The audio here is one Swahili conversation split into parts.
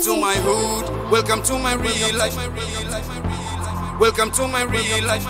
to my hood. Welcome to my real life. Welcome to my real life.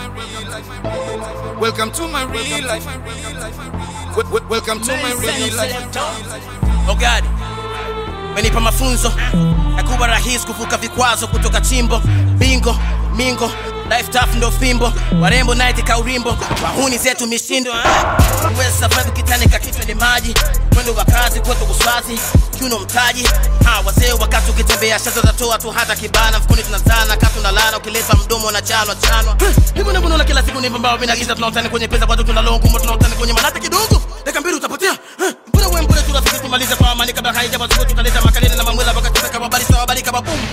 Welcome to my real life. Wel- wel- Welcome to my real life. Ogadi menipa mafunzo ya kuwa rahisi kuvuka vikwazo kutoka chimbo bingo mingo life tough ndo fimbo warembo night kaurimbo wahuni zetu mishindo ah. uwezi survive ukitanika kichwa ni maji mwendo wa kazi kwetu uswazi kiuno mtaji ha, wazee wakati ukitembea shazo zatoa tu hata kibana mfukoni tunazana katu na lana ukileta mdomo na chanwa chanwa hivyo ndivyo naona kila siku ni mbao mimi na giza tunaotani kwenye pesa watu tunalongo ngumo tunaotani kwenye manata kidogo dakika mbili utapotea Eh, mbona wewe mbona turafiki tumalize kwa amani kabla haija bazuko tutaleta makalele na mamwela wakati kama bali sawa bali kama boom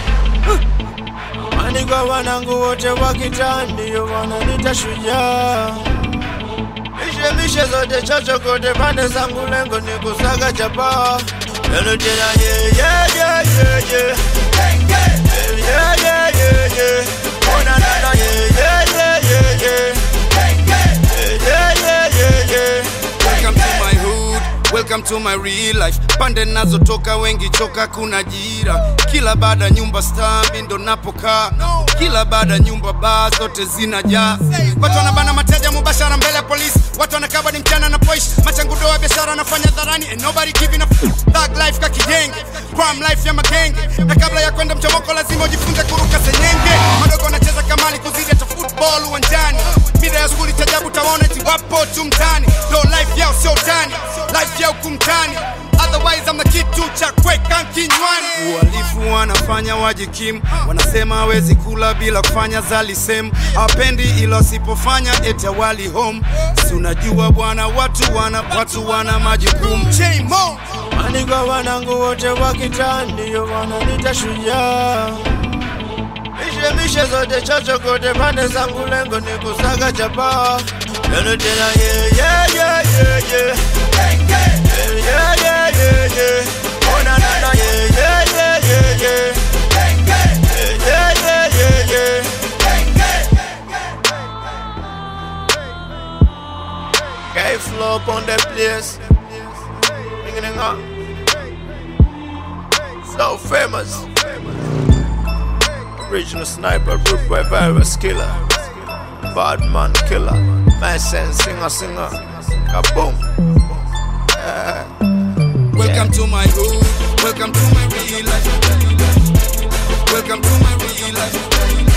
Maandiko wanangu wote wa kitaa ndio wananiita shujaa. Mishemishe zote chochokote pande zangu, lengo ni kusaga chapa. Lelo tena ye ye ye ye ye ye ye ye ye ye ona nana ye ye ye ye ye ye ye ye ye ye Welcome to my hood, welcome to my real life. Pande nazotoka wengi choka, kuna jira kila baada nyumba star, mi ndo napokaa kila baada nyumba baa zote zinajaa. Watu wanabana mateja mubashara mbele ya polisi, watu wanakaba ni mchana na poish machangudo wa biashara anafanya dharani and nobody giving a f- thug life ka kijenge crime life ya magenge, na kabla ya kwenda mchomoko lazima ujifunze kuruka senyenge. Madogo wanacheza kamali kuzidi hata football uwanjani, mida ya skuli tajabu tawaona eti wapo tu mtani, ndo life yao sio tani, life yao kumtani Otherwise I'm the kitu cha kweka kinywani. Uhalifu wanafanya wajikimu, wanasema hawezi kula bila kufanya zalisem, hawapendi ila wasipofanya eti wali home. Si unajua bwana, watu wana watu wana majukumu. J-Mo. Maandiko wanangu wote wa kitaa ndio wananiita shujaa. Mishemishe zote chochokote pande zangu, lengo ni kusaga chapa. Lelo tena ye ye ye ye ye ye ye ye ye ye ona nana ye ye ye ye ye ye ye ye ye ye Gay flow up on the place. Ringing it up. So famous. Original sniper, root boy virus killer. Bad man killer. My sense singer singer. Kaboom. Welcome to my hood. Welcome to my real life. Welcome to my real life.